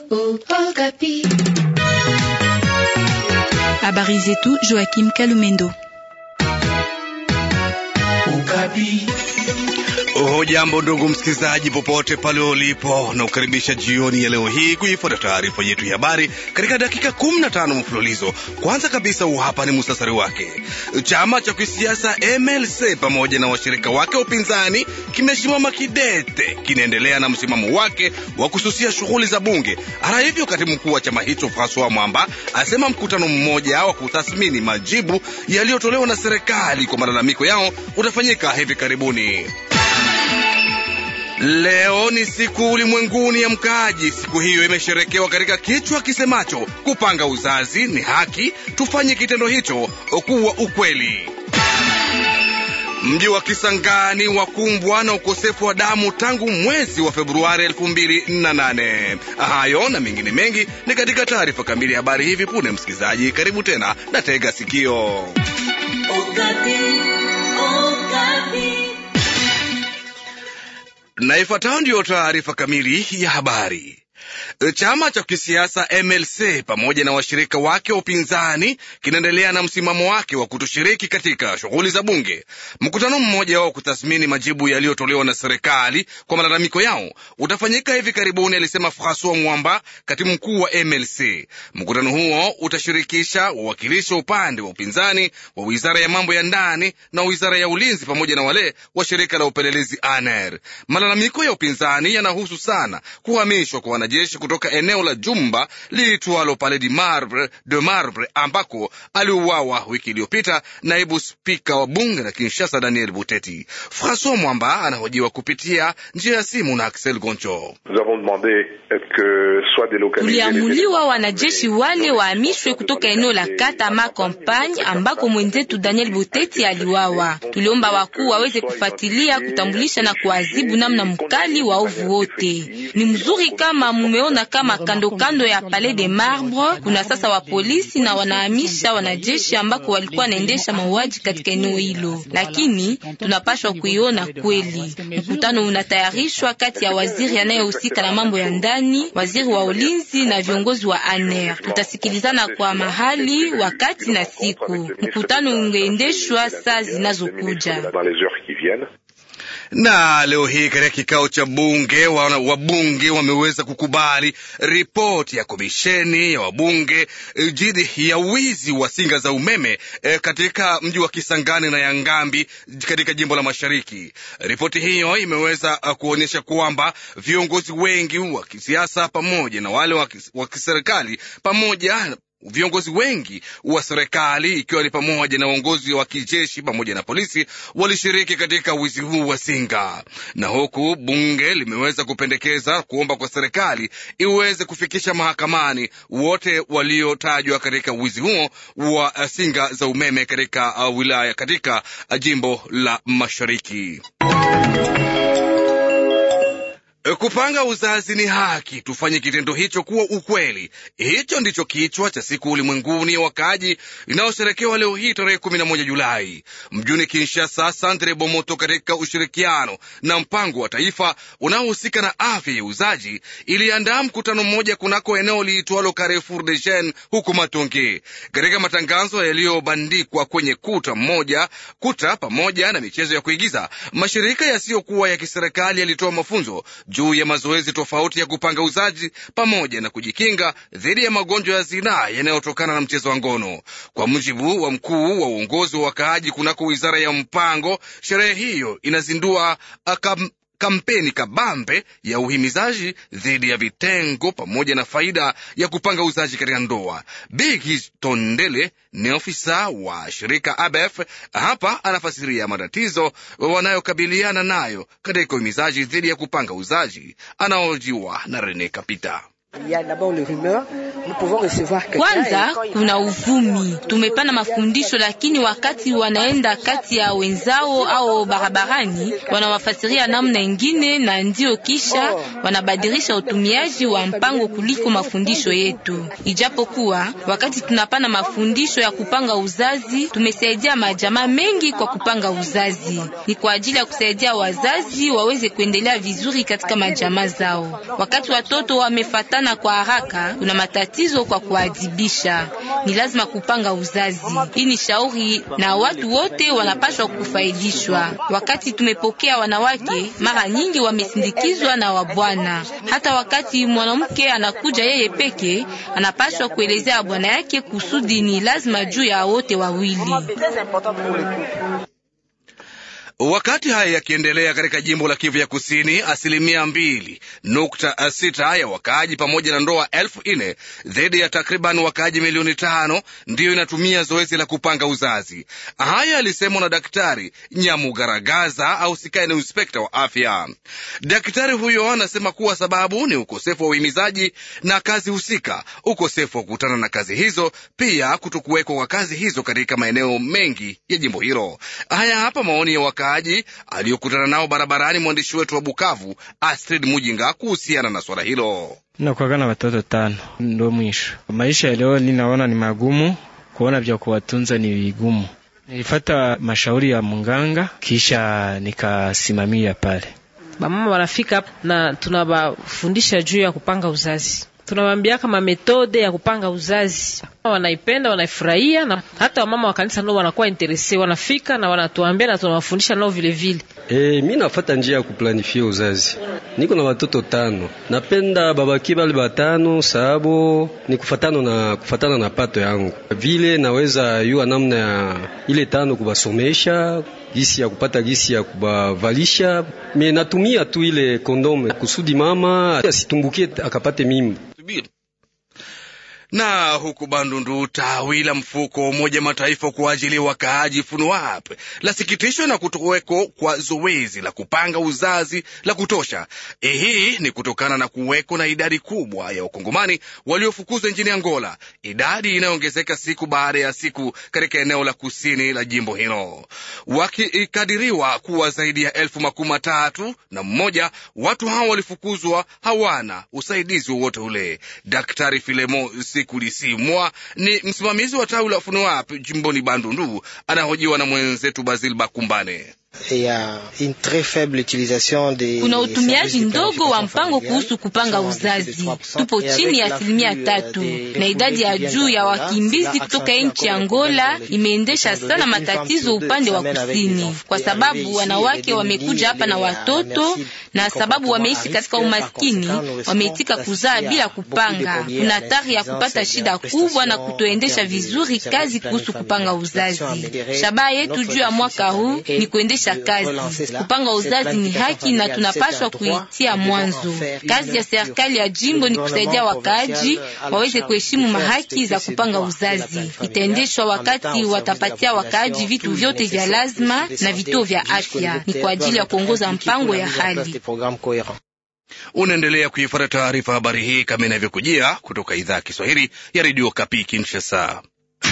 Habari zetu Joachim Kalumendo. Hujambo ndugu msikilizaji, popote pale ulipo, na kukaribisha jioni ya leo hii kuifuata taarifa yetu ya habari katika dakika 15 mfululizo. Kwanza kabisa, huu hapa ni musasari wake. Chama cha kisiasa MLC pamoja na washirika wake wa upinzani kimesimama kidete, kinaendelea na msimamo wake wa kususia shughuli za bunge. Hata hivyo, katibu mkuu wa chama hicho Francois Mwamba asema mkutano mmoja wa kutathmini majibu yaliyotolewa na serikali kwa malalamiko yao utafanyika hivi karibuni. Leo ni siku ulimwenguni ya mkaaji. Siku hiyo imesherekewa katika kichwa kisemacho kupanga uzazi ni haki, tufanye kitendo hicho kuwa ukweli. Mji wa Kisangani wakumbwa na ukosefu wa damu tangu mwezi wa Februari 2008. Hayo na mengine mengi ni katika taarifa kamili ya habari hivi punde. Msikilizaji, karibu tena na tega sikio. Okapi, Okapi. Na ifuatayo ndiyo taarifa kamili ya habari. Chama cha kisiasa MLC pamoja na washirika wake wa upinzani kinaendelea na msimamo wake wa kutoshiriki katika shughuli za bunge. Mkutano mmoja wa kutathmini majibu yaliyotolewa na serikali kwa malalamiko yao utafanyika hivi karibuni, alisema Francois Mwamba, katibu mkuu wa MLC. Mkutano huo utashirikisha wawakilishi wa upande wa upinzani wa wizara ya mambo ya ndani na wizara ya ulinzi pamoja na wale wa shirika la upelelezi ANR. Malalamiko ya upinzani yanahusu sana kuhamishwa kwa wanajeshi kutoka eneo la jumba liitwalo Palais de Marbre, de Marbre ambako aliuawa wiki iliyopita naibu spika wa bunge la Kinshasa Daniel Buteti. Francois Mwamba anahojiwa kupitia njia ya simu na Axel Goncho. Tuliamuliwa wanajeshi wale wahamishwe kutoka eneo la kata ma Campagne ambako mwenzetu Daniel Buteti aliwawa. Tuliomba wakuu waweze kufuatilia, kutambulisha na kuadhibu namna mkali wa ovu wote. Ni mzuri kama mumeona kama kando kando ya Palais de Marbre kuna sasa wa polisi na wanahamisha wanajeshi ambako walikuwa wanaendesha mauaji katika eneo hilo, lakini tunapashwa kuiona kweli. Mkutano unatayarishwa kati ya waziri anayehusika na mambo ya ndani, waziri wa ulinzi na viongozi wa ANR. Tutasikilizana kwa mahali, wakati na siku. Mkutano ungeendeshwa saa zinazokuja na leo hii katika kikao cha bunge wabunge wameweza kukubali ripoti ya komisheni ya wabunge dhidi ya wizi wa singa za umeme e, katika mji wa Kisangani na Yangambi katika jimbo la Mashariki. Ripoti hiyo imeweza kuonyesha kwamba viongozi wengi wa kisiasa pamoja na wale wa kiserikali pamoja viongozi wengi wa serikali ikiwa ni pamoja na uongozi wa kijeshi pamoja na polisi walishiriki katika wizi huu wa singa, na huku bunge limeweza kupendekeza kuomba kwa serikali iweze kufikisha mahakamani wote waliotajwa katika wizi huo wa singa za umeme katika wilaya katika jimbo la Mashariki. Kupanga uzazi ni haki, tufanye kitendo hicho kuwa ukweli. Hicho ndicho kichwa cha siku ulimwenguni ya wakaaji inayosherekewa leo hii tarehe kumi na moja Julai mjini Kinshasa. Santre Bomoto katika ushirikiano na mpango wa taifa unaohusika na afya ya uzaji iliandaa mkutano mmoja kunako eneo liitwalo Carrefour de Jeunes huko Matonge. Katika matangazo yaliyobandikwa kwenye kuta mmoja kuta pamoja na michezo ya kuigiza, mashirika yasiyokuwa ya kiserikali yalitoa mafunzo juu ya mazoezi tofauti ya kupanga uzaji pamoja na kujikinga dhidi ya magonjwa ya zinaa yanayotokana na mchezo wa ngono. Kwa mujibu wa mkuu wa uongozi wa wakaaji kunako wizara ya mpango, sherehe hiyo inazindua akam kampeni kabambe ya uhimizaji dhidi ya vitengo pamoja na faida ya kupanga uzaji katika ndoa. Bigi Tondele ni ofisa wa shirika ABF, hapa anafasiria matatizo wanayokabiliana nayo katika uhimizaji dhidi ya kupanga uzaji. Anaojiwa na Rene Kapita. Kwanza kuna uvumi, tumepana mafundisho, lakini wakati wanaenda kati ya wenzao au barabarani wanawafasiria namna ingine, na ndio kisha wanabadilisha utumiaji wa mpango kuliko mafundisho yetu. Ijapokuwa wakati tunapana mafundisho ya kupanga uzazi, tumesaidia majamaa mengi kwa kupanga uzazi, ni kwa ajili ya kusaidia wazazi waweze kuendelea vizuri katika majamaa zao. Wakati watoto wamefata kupatikana kwa haraka, kuna matatizo kwa kuadhibisha. Ni lazima kupanga uzazi. Hii ni shauri na watu wote wanapaswa kufaidishwa. Wakati tumepokea wanawake, mara nyingi wamesindikizwa na wabwana. Hata wakati mwanamke anakuja yeye peke, anapaswa kuelezea bwana yake kusudi ni lazima juu ya wote wawili. Wakati haya yakiendelea katika jimbo la Kivu ya Kusini, asilimia mbili nukta sita ya wakaaji pamoja na ndoa elfu nne dhidi ya takriban wakaaji milioni tano ndiyo inatumia zoezi la kupanga uzazi. Haya alisemwa na Daktari Nyamugaragaza au sikae ni inspekta wa afya. Daktari huyo anasema kuwa sababu ni ukosefu wa uhimizaji na kazi husika, ukosefu wa kukutana na kazi hizo, pia kutokuwekwa kwa kazi hizo katika maeneo mengi ya jimbo hilo. Haya hapa maoni ya wakaaji aliyokutana nao barabarani mwandishi wetu wa Bukavu Astrid Mujinga kuhusiana na swala hilo. Nakuwaga na watoto tano, ndo mwisho maisha ya leo. Ninaona ni magumu, kuona vya kuwatunza ni vigumu. Nilifata mashauri ya munganga, kisha nikasimamia pale. Bamama wanafika na tunabafundisha juu ya kupanga uzazi tunawambia kama metode ya kupanga uzazi wanaipenda, wanaifurahia, na hata wamama wa kanisa nao wanakuwa interese, wanafika na wanatuambia na tunawafundisha nao vile vile. E, mi nafata njia ya kuplanifia uzazi. Niko na watoto tano, napenda babaki bale batano sababu ni kufatana na kufatana na pato yangu, vile naweza yua namna ya ile tano kubasomesha gisi ya kupata gisi ya kubavalisha. Me natumia tu ile kondome kusudi mama asitumbukie akapate mimba na huku Bandundu, tawi la mfuko wa Umoja Mataifa kwa ajili ya wakaaji FUNUAP lasikitishwa na kutoweko kwa zoezi la kupanga uzazi la kutosha. Hii ni kutokana na kuweko na idadi kubwa ya wakongomani waliofukuzwa nchini Angola, idadi inayoongezeka siku baada ya siku katika eneo la kusini la jimbo hilo, wakikadiriwa kuwa zaidi ya elfu makumi matatu na mmoja. Watu hao walifukuzwa, hawana usaidizi wowote ule. Daktari Filemo Kulisimwa ni msimamizi wa tawi la FUNUAP jimboni Bandundu, anahojiwa na mwenzetu Basil Bakumbane. Kuna utumiaji ndogo wa mpango kuhusu kupanga uzazi, tupo chini ya asilimia tatu, na idadi ya juu ya wakimbizi kutoka nchi ya Angola imeendesha sana matatizo upande wa kusini, kwa sababu wanawake wamekuja hapa na watoto, na sababu wameishi katika umaskini, wameitika kuzaa bila kupanga. Kuna hatari ya kupata shida kubwa na kutoendesha vizuri kazi kuhusu kupanga uzazi. Shabaha yetu juu ya mwaka huu ni kuendesha kazi kupanga uzazi ni haki na tunapaswa kuitia mwanzo. Kazi ya serikali ya jimbo ni kusaidia wakaaji waweze kuheshimu mahaki za kupanga uzazi. Itaendeshwa wakati watapatia wakaaji vitu vyote vya lazima na vituo vya afya, ni kwa ajili ya kuongoza mpango ya hali. Unaendelea kuifuata taarifa habari hii kama inavyokujia kutoka idhaa ya Kiswahili ya redio Kapi Kinshasa.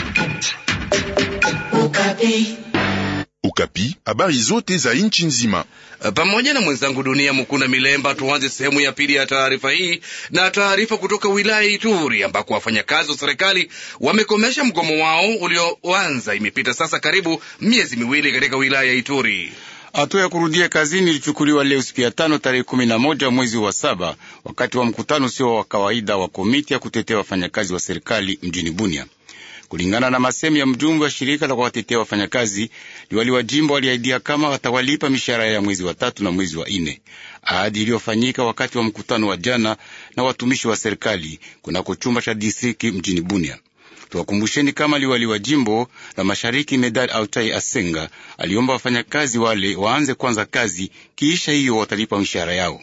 Ukapi, habari zote za nchi nzima pamoja na mwenzangu Dunia Mukuna Milemba. Tuanze sehemu ya pili ya taarifa hii na taarifa kutoka wilaya Ituri ambako wafanyakazi wa serikali wamekomesha mgomo wao ulioanza. Imepita sasa karibu miezi miwili katika wilaya ya Ituri. Hatua ya kurudia kazini ilichukuliwa leo siku ya tano tarehe kumi na moja mwezi wa saba wakati wa mkutano usio wa kawaida wa komiti ya kutetea wafanyakazi wa serikali mjini Bunia. Kulingana na masemi ya mjumbe wa shirika la kuwatetea wafanyakazi, liwali wa jimbo waliahidia kama watawalipa mishahara ya mwezi wa tatu na mwezi wa nne, ahadi iliyofanyika wakati wa mkutano wa jana na watumishi wa serikali kunako chumba cha distriki mjini Bunia. Tuwakumbusheni kama liwali wa jimbo la mashariki Medal Autai Asenga aliomba wafanyakazi wale waanze kwanza kazi, kiisha hiyo watalipa mishahara yao.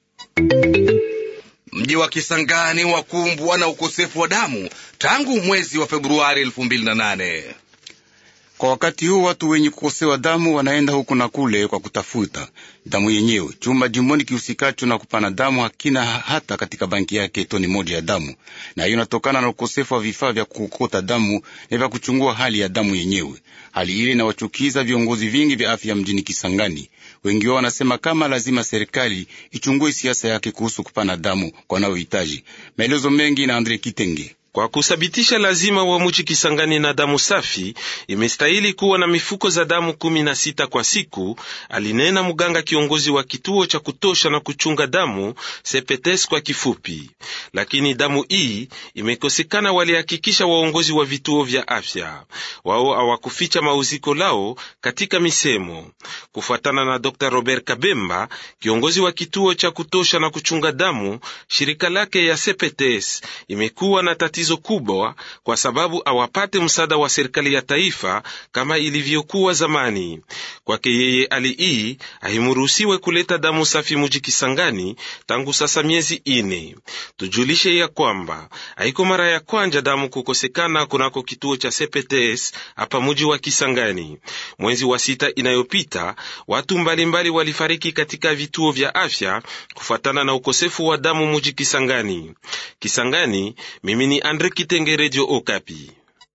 Mji wa Kisangani wakumbwa na ukosefu wa damu tangu mwezi wa Februari elfu mbili na nane. Kwa wakati huu watu wenye kukosewa damu wanaenda huku na kule kwa kutafuta damu yenyewe. Chumba jimboni kihusikacho na kupana damu hakina hata katika banki yake toni moja ya damu, na hiyo inatokana na ukosefu wa vifaa vya kukota damu na vya kuchungua hali ya damu yenyewe. Hali ile inawachukiza viongozi vingi vya afya mjini Kisangani. Wengi wao wanasema kama lazima serikali ichungue siasa yake kuhusu kupana damu kwa wanaohitaji. Maelezo mengi na Andre Kitenge. Kwa kuthabitisha lazima wa muji Kisangani na damu safi, imestahili kuwa na mifuko za damu kumi na sita kwa siku, alinena mganga kiongozi wa kituo cha kutosha na kuchunga damu CPTS kwa kifupi. Lakini damu hii imekosekana, walihakikisha waongozi wa vituo vya afya. Wao hawakuficha mauziko lao katika misemo. Kufuatana na Dr. Robert Kabemba, kiongozi wa kituo cha kutosha na kuchunga damu, shirika lake ya CPTS imekuwa na tatizo kubwa kwa sababu hawapate msaada wa serikali ya taifa kama ilivyokuwa zamani. Kwake yeye, hali hii haimuruhusiwe kuleta damu safi muji Kisangani tangu sasa miezi ine. Tujulishe ya kwamba haiko mara ya kwanja damu kukosekana kunako kituo cha CPTS hapa muji wa Kisangani. Mwezi wa sita inayopita watu mbalimbali mbali walifariki katika vituo vya afya kufuatana na ukosefu wa damu muji Kisangani. Kisangani, mimi ni Andre Kitenge, Radio Okapi.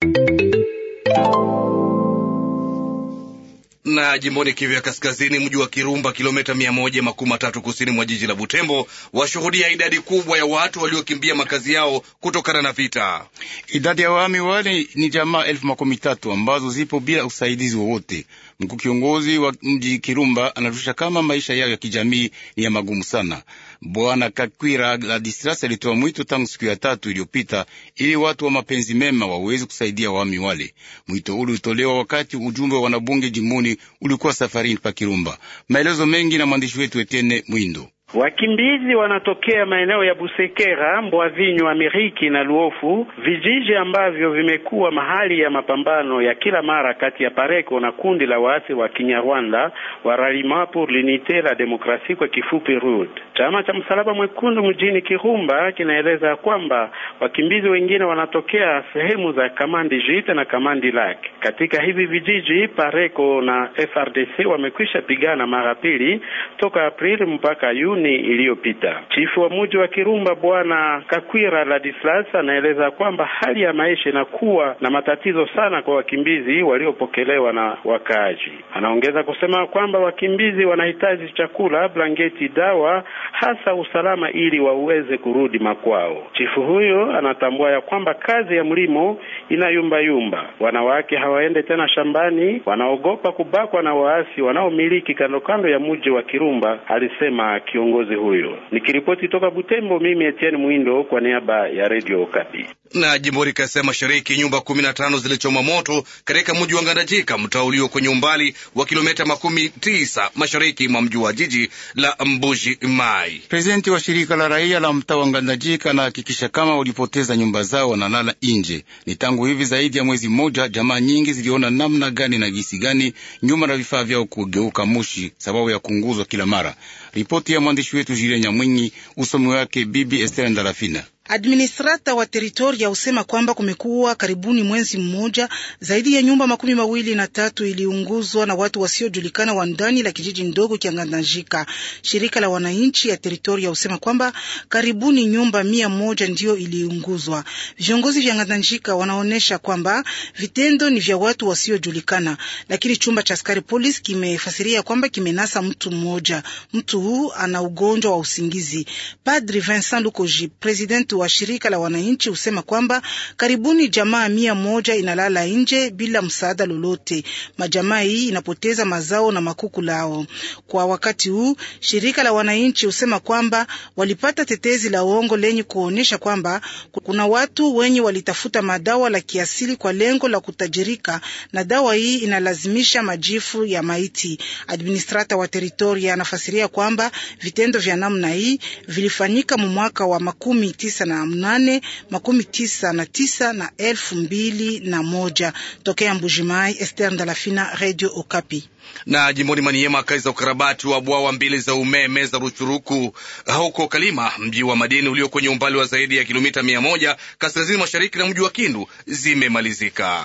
na jimboni Kivu ya Kaskazini, mji wa Kirumba, kilomita mia moja makumi matatu kusini mwa jiji la Butembo, washuhudia idadi kubwa ya watu waliokimbia makazi yao kutokana na vita. Idadi ya wahami wale ni jamaa elfu makumi tatu ambazo zipo bila usaidizi wowote. Mkuu kiongozi wa mji Kirumba anatusha kama maisha yao ya kijamii ni ya magumu sana. Bwana Kakwira Ladislas alitoa mwito tangu siku ya tatu iliyopita ili watu wa mapenzi mema waweze kusaidia wahami wale. Mwito ule ulitolewa wakati ujumbe wa wanabunge jimboni ulikuwa safarini pa Kirumba. Maelezo mengi na mwandishi wetu Etienne Mwindo. Wakimbizi wanatokea maeneo ya Busekera, Mbwavinyo, Ameriki na Luofu, vijiji ambavyo vimekuwa mahali ya mapambano ya kila mara kati ya Pareko na kundi la waasi wa Kinyarwanda wa Ralliement pour l'unité la démocratie, kwa kifupi RUD. Chama cha Msalaba Mwekundu mjini Kirumba kinaeleza kwamba wakimbizi wengine wanatokea sehemu za Kamandi Jite na Kamandi Lak. Katika hivi vijiji, Pareko na FRDC wamekwisha pigana mara pili toka Aprili mpaka Juni iliyopita. Chifu wa mji wa Kirumba Bwana Kakwira Ladislas anaeleza kwamba hali ya maisha inakuwa na matatizo sana kwa wakimbizi waliopokelewa na wakaaji. Anaongeza kusema kwamba wakimbizi wanahitaji chakula, blanketi, dawa, hasa usalama ili waweze kurudi makwao. Chifu huyo anatambua ya kwamba kazi ya mlimo inayumbayumba, wanawake hawaende tena shambani, wanaogopa kubakwa na waasi wanaomiliki kando kando ya mji wa Kirumba, alisema kiongozi huyo. Nikiripoti toka Butembo, mimi Etienne Mwindo kwa niaba ya Radio Okapi. Na jimboni Kasai Mashariki, nyumba kumi na tano zilichoma moto katika mji wa Ngandajika, mtaa ulio kwenye umbali wa kilomita makumi tisa mashariki mwa mji wa jiji la Mbuji Mai. Prezidenti wa shirika la raia la mtaa wa Ngandajika anahakikisha kama walipoteza nyumba zao wanalala nje. Ni tangu hivi zaidi ya mwezi mmoja, jamaa nyingi ziliona namna gani na gisi gani nyumba na vifaa vyao kugeuka mushi sababu ya kunguzwa kila mara. Ripoti ya mwandishi wetu Jile Nyamwinyi, usomi wake Bibi Esther Ndalafina. Administrata wa teritoria husema kwamba kumekuwa karibuni mwezi mmoja zaidi ya nyumba makumi mawili na tatu iliunguzwa na watu wasiojulikana wa ndani la kijiji ndogo cha Ngandajika. Shirika la wananchi ya teritoria husema kwamba karibuni nyumba mia moja ndiyo iliunguzwa. Viongozi vya Ngandajika wanaonyesha kwamba vitendo ni vya watu wasiojulikana, lakini chumba cha askari polisi kimefasiria kwamba kimenasa mtu mmoja. Mtu huu ana ugonjwa wa usingizi. Padri Vincent Lukoji, president wa shirika la wananchi husema kwamba karibuni jamaa mia moja inalala nje bila msaada lolote. Majamaa hii inapoteza mazao na makuku lao. Kwa wakati huu, shirika la wananchi husema kwamba walipata tetezi la uongo lenye kuonyesha kwamba kuna watu wenye walitafuta madawa la kiasili kwa lengo la kutajirika, na dawa hii inalazimisha majifu ya maiti. Administrata wa teritoria anafasiria kwamba vitendo vya namna hii vilifanyika mu mwaka wa makumi tisa na mnane makumi tisa na tisa na elfu mbili na moja. Tokea Mbujimai, Esther Ndalafina, Radio Okapi na jimboni Maniema, kazi za ukarabati wa bwawa mbili za umeme za Ruchuruku huko Kalima, mji wa madini ulio kwenye umbali wa zaidi ya kilomita mia moja kaskazini mashariki na mji wa Kindu zimemalizika.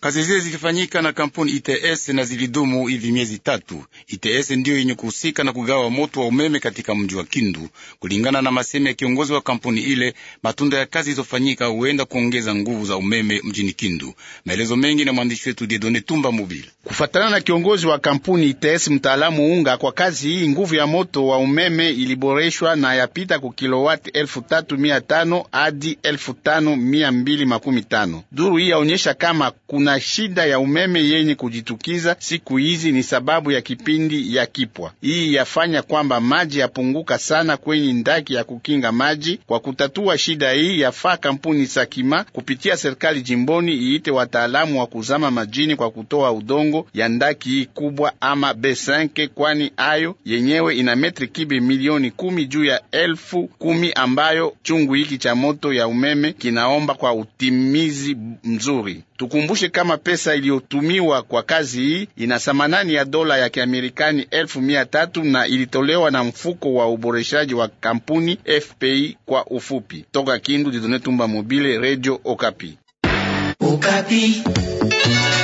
Kazi zile zilifanyika na kampuni ITS na zilidumu hivi miezi tatu. ITS ndiyo yenye kuhusika na kugawa moto wa umeme katika mji wa Kindu. Kulingana na masemi ya kiongozi wa kampuni ile, matunda ya kazi zilizofanyika huenda kuongeza nguvu za umeme mjini Kindu. Maelezo mengi na mwandishi wetu Diedone Tumba Mobile. Kufatana na kiongozi wa kampuni ITS mtaalamu unga, kwa kazi hii nguvu ya moto wa umeme iliboreshwa na yapita ku kilowati elfu tatu mia tano hadi elfu tano mia mbili makumi tano. Duru hii yaonyesha kama kuna shida ya umeme yenye kujitukiza siku hizi ni sababu ya kipindi ya kipwa. Hii yafanya kwamba maji yapunguka sana kwenye ndaki ya kukinga maji. Kwa kutatua shida hii, yafaa kampuni Sakima kupitia serikali jimboni iite wataalamu wa kuzama majini kwa kutoa udongo ya ndaki hii kubwa ama B5, kwani ayo yenyewe ina metri kibe milioni kumi juu ya elfu kumi ambayo chungu hiki cha moto ya umeme kinaomba kwa utimizi mzuri. Tukumbushe kama pesa iliyotumiwa kwa kazi hii ina thamanani ya dola ya Kiamerikani elfu mia tatu na ilitolewa na mfuko wa uboreshaji wa kampuni FPI kwa ufupi. Toka Kindu, Didone Tumba Mobile, Radio Okapi. Okapi.